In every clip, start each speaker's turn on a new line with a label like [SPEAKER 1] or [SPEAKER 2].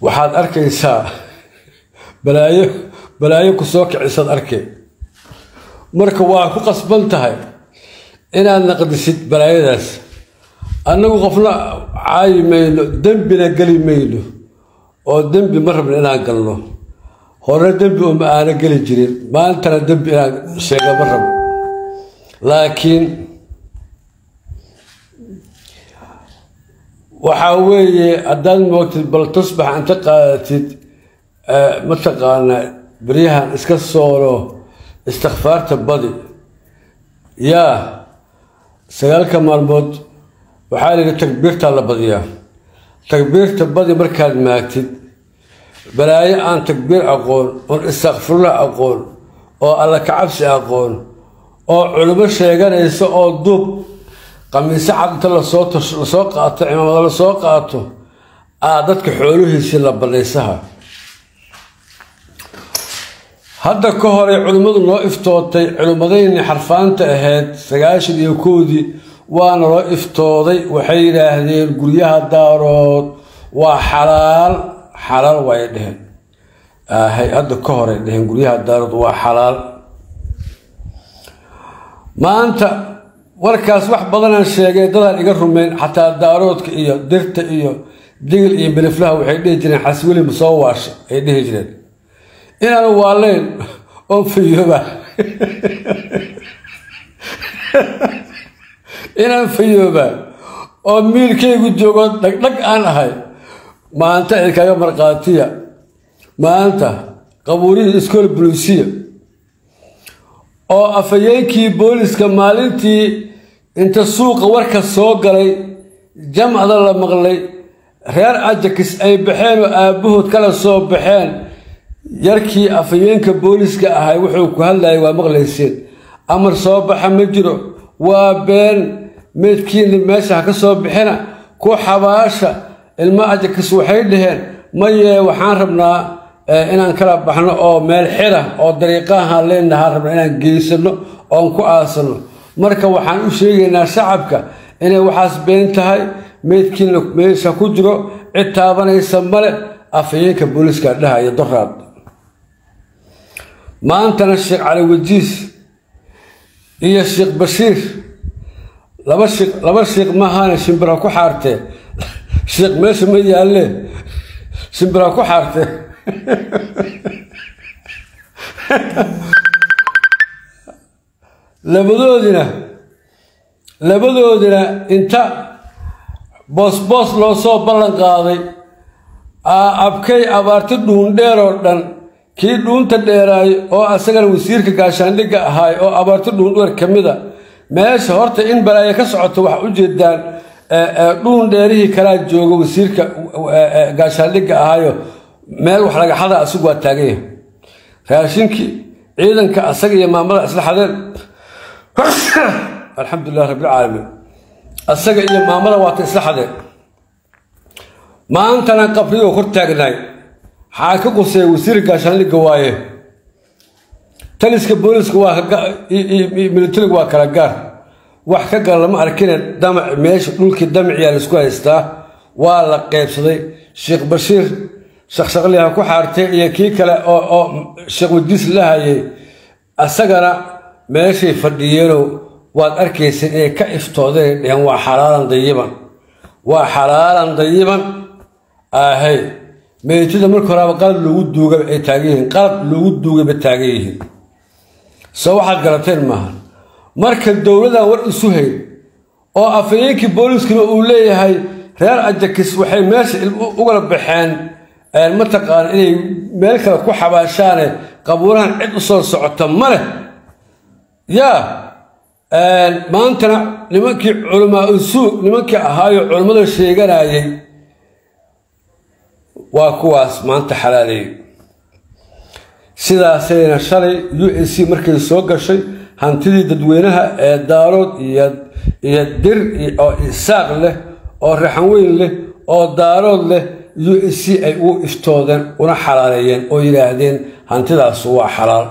[SPEAKER 1] waxaad arkaysaa balaayo balaayo ku soo kicisaad arkay marka waa ku qasban tahay inaad naqdisid balaayadaas annagu qofna caayi mayno dembina geli mayno oo dembi ma rabno inaan galno hore dembi uma aana geli jirin maantana dembi inaan sheega ma rabo laakiin waxaa weeye haddaad moogtid bal tusbax inta qaadatid mataqaana beryahan iska soolo istikfaarta badi yaa sagaalka maalmood waxaa layihi takbiirtaa la badiyaa takbiirta badi markaad maagtid balaayo aan takbiir aqoon oon istakfirullah aqoon oo alla kacabsi aqoon oo culimo sheeganaysa oo duub qamiisyo cad inta lasoo lasoo qaato cimaamada lasoo qaato aa dadka xoolihiisii la banaysaha hadda ka hore culimmadu noo iftootay culimmadayni xarfaanta ahayd sagaashan iyo kowdii waana loo iftooday waxay yidhaahdeen guryaha daarood waa xalaal xalaal waay dheheen ahay hadda ka horay dheheen guryaha daarood waa xalaal maanta warkaas wax badanaan sheegay dadaan iga rumeyn xataa daaroodka iyo dirta iyo digil iyo biliflaha waxay dhihi jireen xasweli masoo waasha ay dhihi jireen inaanu waaleyn oo fayooba inaan fayooba oo miilkaygu joogo dhagdhag aan ahay maanta idinkaga markhaatiya maanta qabuurihii iskool buluusiya oo afhayeenkii booliska maalintii inta suuqa warka soo galay jamcda la maqlay reer ajakis ay baxeen oo aabbahood kala soo baxeen yarkii afhayeenka booliska ahay wuxuu ku hadlayay waa maqlayseen amar soo baxa ma jiro waa been meydkiina meesha ha ka soo bixina ku xabaasha ilmo ajakis waxay dhaheen mayee waxaan rabnaa inaan kala baxno oo meel xira oo dariiqahaan leenahaan rabna inaan geysano oon ku aasano marka waxaan u sheegaynaa shacabka inay waxaas been tahay meydkiina meesha ku jiro cid taabanaysa male afhayeenka booliiska dhahaya doraad maantana sheekh cali wajiis iyo sheekh bashiir laba sheekh laba sheekh maahaane shimbira ku xaartee sheekh meesha ma yaalle shimbira ku xaartee labadoodina labadoodina inta boosboos loo soo ballan qaaday abkay abaarti dhuundheer oo dhan kii dhuunta dheeraay oo asagana wasiirka gaashaandhigga ahaay oo abaarti dhuundheer ka mida meesha horta in balaayo ka socoto wax u jeedaan dhuun dheerihii kalaa jooga wasiirka gaashaandhigga ahaayo meel wax lagaxada asigu waa taaganya raashinkii ciidanka asaga iyo maamada isla xadeen alxamdulilah rabbilcaalamiin asaga iyo maamada waata isla xadeen maantana qabrigoo kor taagnaay xaa ka qusay wasiirka gaashaandhigga waaye taliska booliska waa militariga waa kala gaar wax ka gal lama arkine damac meesha dhulkii damaciyaa laisku haystaa waa la qeybsaday sheekh bashiir shaqshaqliha ku xaartay iyo kii kale oo sheekh wadiis la hayay asagana meeshay fadhiyeenow waad arkaysa inay ka iftoodeen dheheen waa xalaalan dayiban waa xalaalan dayiban ahay meydada marka horaaba qalab loogu duuga ay taagan yihiin qalab loogu duugayba taagan yihiin soo waxaad garateen maaha marka dowladan war isu hayn oo afhayeenkii booliiskuna uu leeyahay reer ajakis waxay meesha ugala baxeen mataqaana inay meel kale ku xabaashaane qabuurahan cid u soo socota ma leh yaa maantana nimankii culamaa usuug nimankii ahaayo culammada sheeganayay waa kuwaas maanta xalaaleeyey sidaasayna shalay u a c markay soo gashay hantidii dadweynaha ee daarood iyo dir oo isaaq leh oo raxan weyn leh oo daarood leh u a c ay u iftoodeen una xalaaleeyeen oo yidhaahdeen hantidaas waa xalaal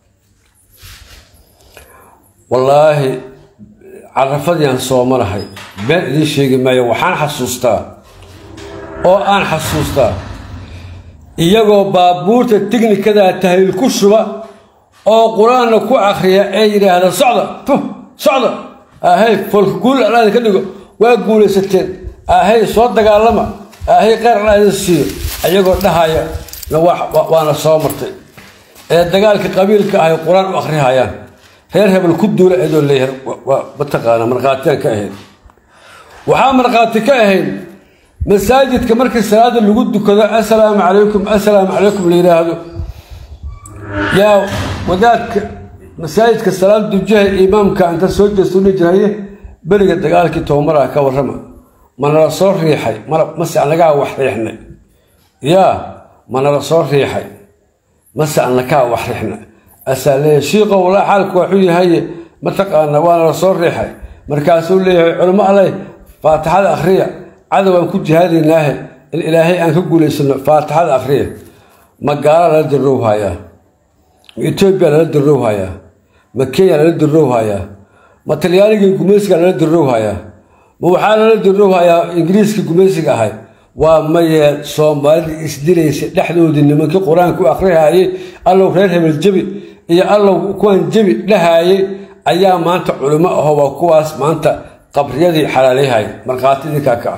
[SPEAKER 1] wallaahi carafadiiaan soomanahay been idiin sheegi maayo waxaan xasuustaa oo aan xasuustaa iyagoo baabuurta tiknikadaa tahliil ku shuba oo qur-aanna ku akhriya ee yidhaahda socda puh socda ahay foolka guul alaada ka dhigo waa guulaysateen ahay soo dagaalama ahay qeyr alaada siiyo iyagoo dhahaya waana soo martay ee dagaalka qabiilka ahay qur-aan u akhrihayaan reer hebel ku duula cidoo leeyahay mataqaana markhaatiyaan ka ahayd waxaa markhaati ka ahayd masaajidka markii salaada lagu dukado assalaamu calaykum assalaamu calaykum la yidhaahdo yaa wadaadka masaajidka salaada dujaha imaamka inta soo jeesta udhihi jiraye beriga dagaalkii tobamaraha ka warrama manala soo riixay mase annagaa wax riixnay yaa manala soo riixay mase annakaa wax riixna asaa leeyahay shiiqow walaa xaalku waxuu yahaye mataqaana waana la soo riixay markaasuu leeyahay culimo alleh faatixada akhriya cadow aan ku jihaadaynaahe in ilaahay aan ka guulaysano faatixada akhriya ma gaala lala dirrowhayaa ma etoobiya lala dirrowhayaa ma kenya lala dirrowhayaa ma talyaanigii gumaysiga lala dirrowhayaa ma waxaa lala dirrowhayaa ingiriiskii gumaysiga ahay waa mayee soomaalidii isdilaysa dhexdoodii nimankii qur-aanka u akhrihaayey allow reer hebel jebi iyo allow kuwaan jebi dhahaayey ayaa maanta culimo aho waa kuwaas maanta qabriyadii xalaalayhay markhaatidinkaa ka ah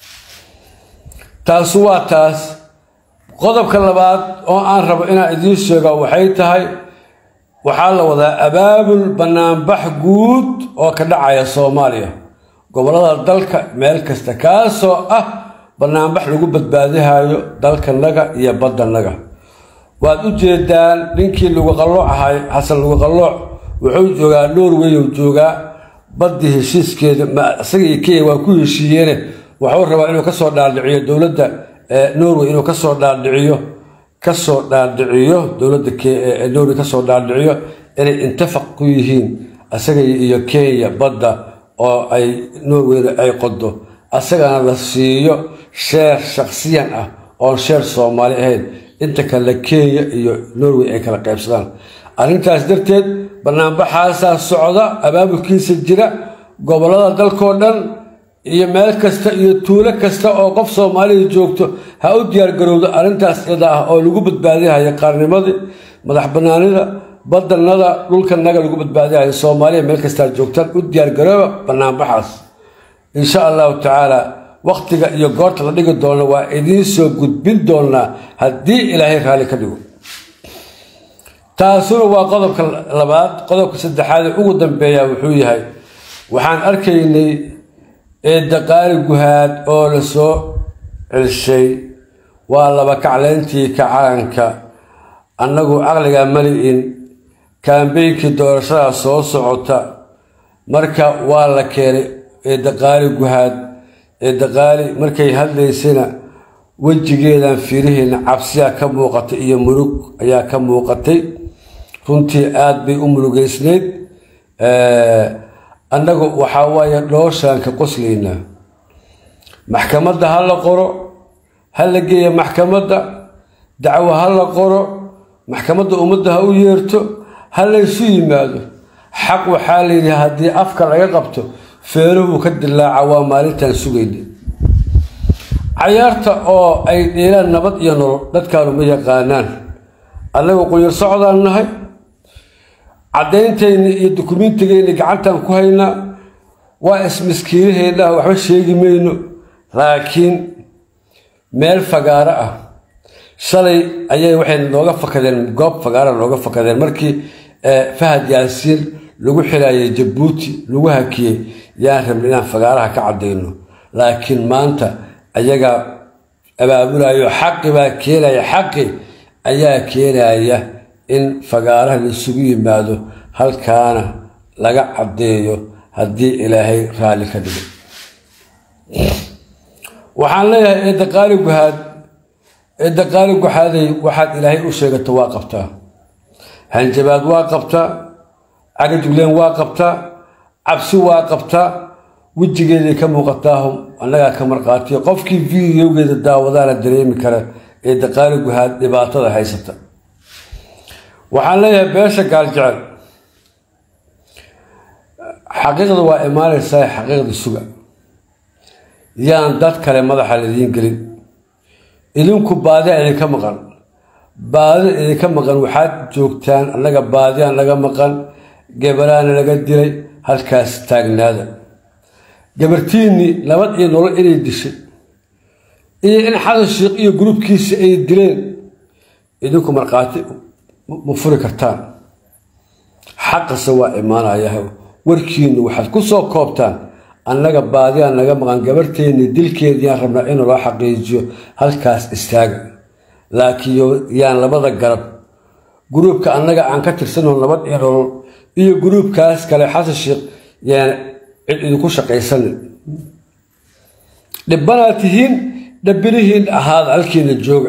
[SPEAKER 1] taasu waa taas qodobka labaad oo aan rabo inaan idiin sheego waxay tahay waxaa la wadaa abaabul banaanbax guud oo ka dhacaya soomaaliya gobollada dalka meel kasta kaasoo ah banaanbax lagu badbaadihayo dalkanaga iyo baddanaga waad u jeedaan ninkii lagu qallooc ahay xasan lagu qallooc wuxuu joogaa norway uu joogaa baddii heshiiskeeda isaga iyo kenya waa ku heshiiyeene waxuu rabaa inuu kasoo dhaadhiciyo dowladda norway inuu kasoo dhaadhiciyo kasoo dhaadhiciyo dowladda norway kasoo dhaadhiciyo inay intafaq ku yihiin isaga iyo kenya badda oo ay norwayna ay qodo asagana la siiyo sheer shaksiyan ah oon sheer soomaali ahayn inta kale kenya iyo norway ay kala qaybsadaan arrintaas darteed banaanbaxaasaa socda abaabulkiisa jira gobollada dalkoo dhan iyo meel kasta iyo tuulo kasta oo qof soomaalida joogto ha u diyaargarowdo arrintaas iyada ah oo lagu badbaadihayo qaarnimadii madax banaanida badanada dhulkanaga lagu badbaadihayo soomaaliya meel kastaa joogtaan u diyaargarooba banaanbaxaas insha allahu tacaala wakhtiga iyo goorta la dhigi doono waa idiin soo gudbin doonaa haddii ilaahay raalli ka dhigo taasuna waa qodobka labaad qodobka saddexaad ee ugu dambeeya wuxuu yahay waxaan arkaynay eedaqaali guhaad oo la soo celshay waa laba kacleyntii kacaanka annagu caqliga mali-in kaambeynkii doorashada soo socota marka waa la keenay eedaqaali guhaad eedaqaali markay hadlaysayna wejigeedan fiirihiina cabsiyaa ka muuqatay iyo murug ayaa ka muuqatay runtii aada bay u murugeysnayd annagu waxaa waaye dhooshaan ka qoslaynaa maxkamadda ha la qoro ha la geeya maxkamadda dacwo ha la qoro maxkamadda ummadda ha u yeerto ha laysu yimaado xaq waxaa layidhi haddii afka laga qabto feeruhuu ka dilaaca waa maalintaan sugayna cayaarta oo ay dheelaan nabad iyo nolol dadkaanu ma yaqaanaan annagu qunyar socdaan nahay caddayntayni iyo dukumiintigayni gacantaan ku haynaa waa ismiskiinaheenna waxba sheegi mayno laakiin meel fagaaro ah shalay ayay waxay nooga fakadeen goob fagaara nooga fakadeen markii fahad yaasiin lagu xiraayay jabuuti lagu hakiyey yaan rabna inaan fagaaraha ka caddayno laakiin maanta ayagaa abaabulayo xaqi baa keenaya xaqi ayaa keenaya in fagaaraha laisugu yimaado halkaana laga caddeeyo haddii ilaahay raalli ka dhigo waxaan leeyahay eedaqaali guhaad eedaqaali guxaaday waxaad ilaahay u sheegato waa qabtaa hanjabaad waa qabtaa cagajugleen waa qabtaa cabsi waa qabtaa wejigeeday ka muuqataahu annagaa ka marqaatiya qofkii videogeeda daawadaana dareemi kara ee daqaali guhaad dhibaatada haysata waxaan leeyahay beesha gaaljecel xaqiiqda waa imaanaysaa xaqiiqda suga yaan dad kale madaxa laidiin gelin idinku baadiya idinka maqan baadida idinka maqan waxaad joogtaan annaga baadiyaan naga maqan gabaraana laga dilay halkaas taagnaada gabartiinnii nabad iyo nolol inay dishay iyo in xasan sheikh iyo gruubkiisa ay dileen idinku markhaati ma furi kartaan xaqase waa imaanayaha warkiinnu waxaad ku soo koobtaan annaga baadiyaan naga maqan gabarteennii dilkeediiyaan rabnaa in loo xaqiijiyo halkaas istaaga laakiin yaan labada garab gruubka annaga aan ka tirsanoo nabad iyo nolol iyo gruubkaas kale xasan sheikh yaan cid idinku shaqaysanin dhibbanaad tihiin dhabbinihiin ahaada halkiina jooga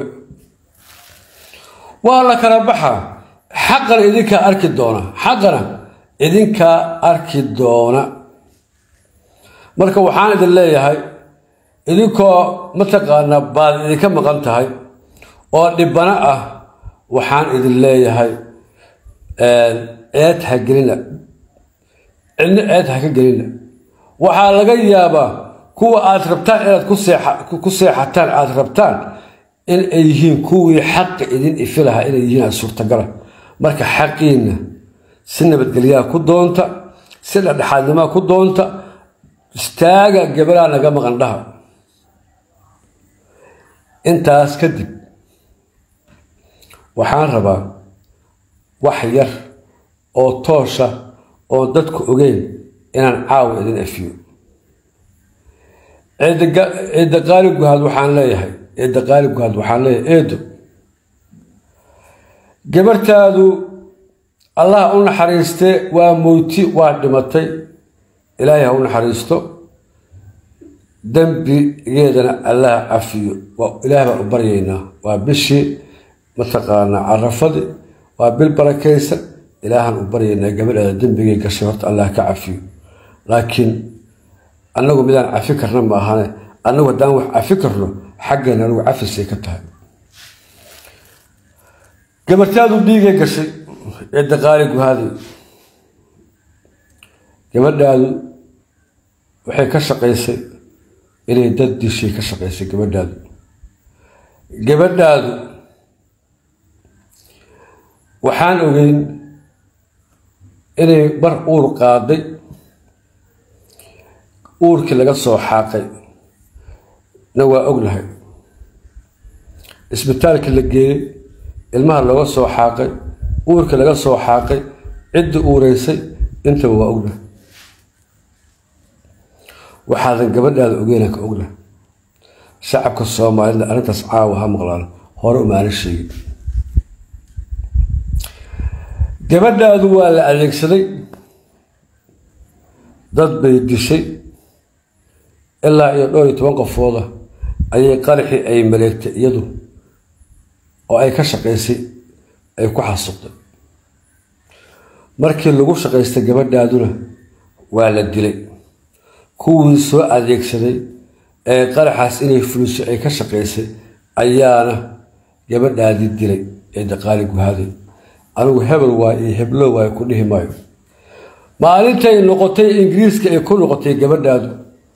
[SPEAKER 1] waa la kala baxaa xaqana idinkaa arki doona xaqana idinkaa arki doona marka waxaan idin leeyahay idinkoo mataqaanaa baad idinka maqan tahay oo dhibbano ah waxaan idin leeyahay ceed ha gelina cidna ceed ha ka gelina waxaa laga yaabaa kuwa aad rabtaan inaad ku seexataan aad rabtaan in ay yihiin kuwii xaqa idin ifi lahaa inay yihiin aad suurtagala marka xaqiinna si nabadgelyaha ku doonta si dhexdhexaadnimaa ku doonta istaaga gabalaa naga maqan dhaha intaas kadib waxaan rabaa wax yar oo toosha oo dadku ogeyn inaan caawa idin afiyo ciidda qaali guhaad waxaan leeyahay ciidda qaali guhaad waxaan leeyahay eedo gabartaadu allah u naxariistee waa mowti waa dhimatay ilaahay ha u naxariisto dembigeedana allah cafiyo ilaahay baan u baryaynaa waa bishii mataqaanaa carafadii waa bil barakaysan ilaahaan u baryaynaa gabadheeda dembigay gashay horta allah ka cafiyo laakiin annagu midaan cafi karna ma ahane annagu haddaan wax cafi karno xaggeena anigu cafisay ka tahay gabartaadu dhiigay gashay cidda qaali guhaadi gabadhaadu waxay ka shaqaysay inay dad dishay ka shaqaysay gabadhaadu gabadhaadu waxaan ogeyn inay bar uur qaaday uurkii laga soo xaaqay na waa ognahay isbitaalkii la geeyey ilmaha looga soo xaaqay uurkii laga soo xaaqay ciddii uureysay intaba waa ognahay waxaadan gabadhaada ogeyna ka ognahay shacabka soomaalida arrintaas caawa ha maqlaan hore umaana sheegin gabadhaadu waa la adeegsaday dad bay dishay ilaa iyo dhowr iyo toban qofooda ayay qaraxii ay maleegtay iyadu oo ay ka shaqaysay ay ku xasuuqday markii lagu shaqaystay gabadhaaduna waa la dilay kuwii soo adeegsaday ee qaraxaas inay fuliso ay ka shaqaysay ayaana gabadhaadii dilay ee daqaali guhaaday anigu hebel waay iyo heblo waay ku dhihi maayo maalintay noqotay ingiriiska ay ku noqotay gabadhaadu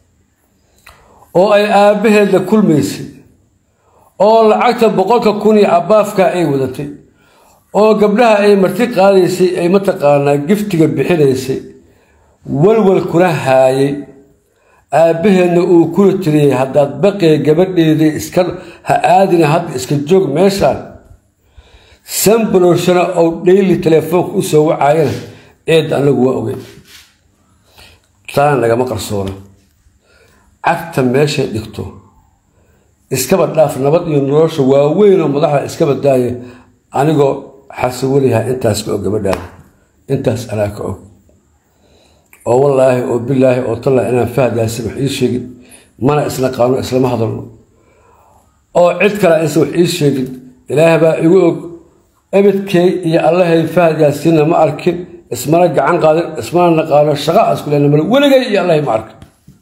[SPEAKER 1] oo ay aabbaheed la kulmaysay oo lacagta boqolka kun iyo abaafka ay wadatay oo gabdhaha ay marti qaadaysay ay mataqaanaa giftiga bixinaysay walwal kuna haayay aabbaheedna uu kula tiriyey haddaad baqee gabadheedii iska ha aadina hadda iska joog meeshaan sanbalowshana ou dhayli telefoonka u soo wacaayana eedda anagu waa ogey taana nagama qarsoona cagta meeshay dhigto iskaba dhaaf nabad iyo nolosha waaweyn oo madaxda iskaba daaya anigoo xasawaliha intaas ka og gabadhaada intaas anaa ka og oo wallaahi oo bilaahi oo talla inaan fahdaasi wax ii sheegin mana isna qaano islama hadalno oo cid kale aysan wax ii sheegin ilaah baa igu og ebedkay iyo allahay fahadyaasiina ma arkin ismana gacan qaadin ismana naqaano shaqa asku leena male weligay iyo allahay ma arkin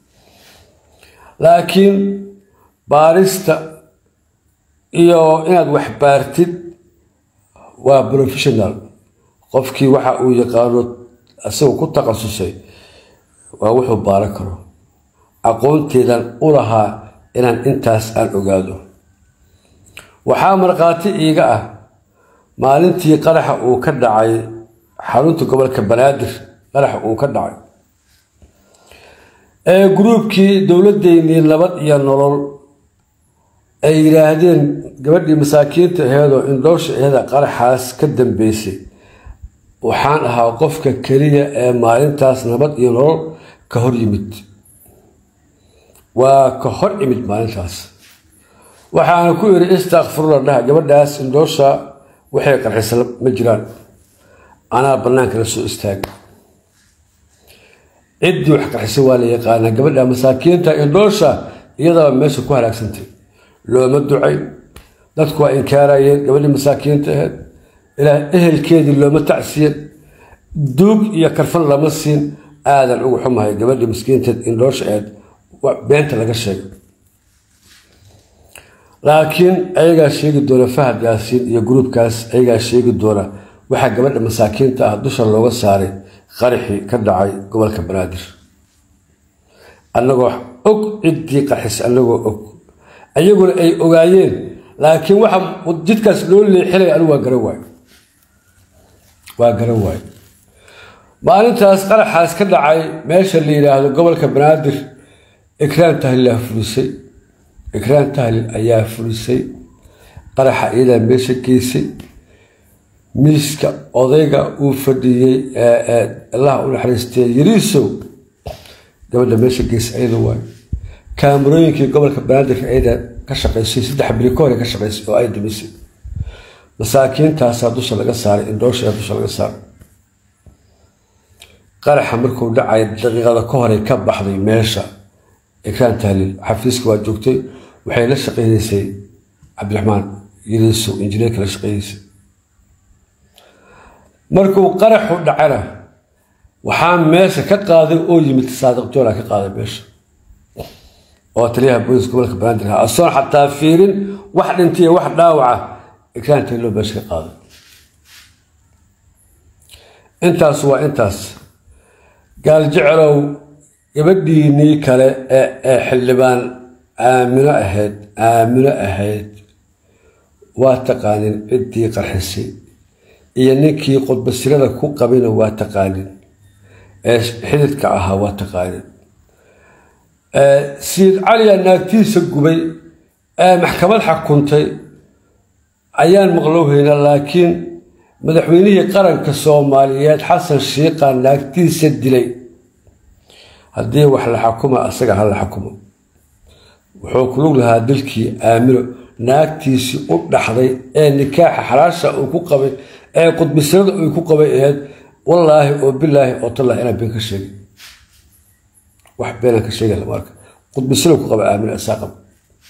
[SPEAKER 1] laakiin baarista iyo inaad wax baartid waa professional qofkii waxa uu yaqaano isagoo ku takhasusay waa wuxuu baaran karo aqoonteedan u lahaa inaan intaas aan ogaado waxaa markhaati iiga ah maalintii qaraxa uu ka dhacay xarunta gobolka banaadir qaraxa uu ka dhacay ee gruubkii dowladeynii nabad iyo nolol ay yidhaahdeen gabadhii masaakiinta aheedoo indhoosha aheeda qaraxaas ka dambeysay waxaan ahaa qofka keliya ee maalintaas nabad iyo nolol ka hor yimid waa ka hor imid maalintaas waxaana ku yidhi istakfirula dhaha gabadhaas indhoosha waxay qarxisa ma jiraan anaa bannaanka la soo istaagay ciddii wax qarxisa waa la yaqaanaa gabadha masaakiinta indhoosha iyadaba meesha ku halaagsantay looma ducay dadku waa inkaarayeen gabadhii masaakiinta aheed ilaa ehelkeedii looma tacsiyen duug iyo karfan lama siin aadan ugu xumahay gabadhii maskiinteed indhoosha aheed beenta laga sheegay laakiin ayagaa sheegi doona fahad yaasiin iyo gruubkaas ayagaa sheegi doona waxaa gabadha masaakiinta ah dusha looga saaray qaraxii ka dhacay gobolka banaadir annagoo og ciddii qarxis annagoo og ayaguna ay ogaayeen laakiin waxa jidkaas loo leexinaya anigu waa garan waayo waa garan waayo maalintaas qaraxaas ka dhacay meesha la yidhaahdo gobolka banaadir ikraan tahlilaa fulisay ikraan tahlil ayaa fulisay qaraxa iyadaa meesha geysay miiska odayga uu fadhiyey allaha u naxariistee yariisow gabadha meesha geysay ayada waayo kaamarooyinkii gobolka banaadirka ayada ka shaqaysay saddex bili ka hore ka shaqaysay oo ay dumisay masaakiintaasaa dusha laga saaray indhoosha dusha laga saaray qaraxa markuu dhacay daqiiqada ka horey ka baxday meesha ikraan tahliil xafiiska waa joogtay waxay la shaqeynaysay cabdiraxmaan yariisow injineerka la shaqeynaysay markuu qaraxu dhacana waxaa meesha ka qaaday oo yimid saadiq joola ka qaaday meesha oo taliyaha booliska gobolka banaadir ahaa asoon xataa fiirin wax dhintiya wax dhaawaca ikraan tahliiloo meesha ka qaaday intaas waa intaas gaaljecelow gabadhiinii kale ee xildhibaan aamino ahayd aamino ahayd waa taqaanin ciddii qarxisay iyo ninkii qudbasirada ku qabina waa taqaanin ee xididka ahaa waa taqaanin siid caliya naagtiisa gubay ee maxkamad xakuntay ayaan maqlowhayna laakiin madaxweynihii qaranka soomaaliyeed xasan shiiqa naagtiisa dilay haddii wax la xakuma asaga ha la xakumo wuxuu kulug lahaa dilkii aamino naagtiisii u dhaxday ee nikaaxa xalaasha uu ku qabay ee qudbisirada uu ku qabay aheyd wallaahi oo bilaahi oo tallah inaan been ka sheegay wax beenaan ka sheegay lama arka qudbisira ku qaba aamino isaa qaba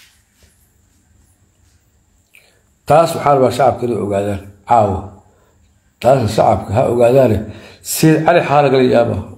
[SPEAKER 1] taas waxaa rabaa shacabka inay ogaadaan caawa taasna shacabka ha ogaadaane siid cali xaa lagala yaabaa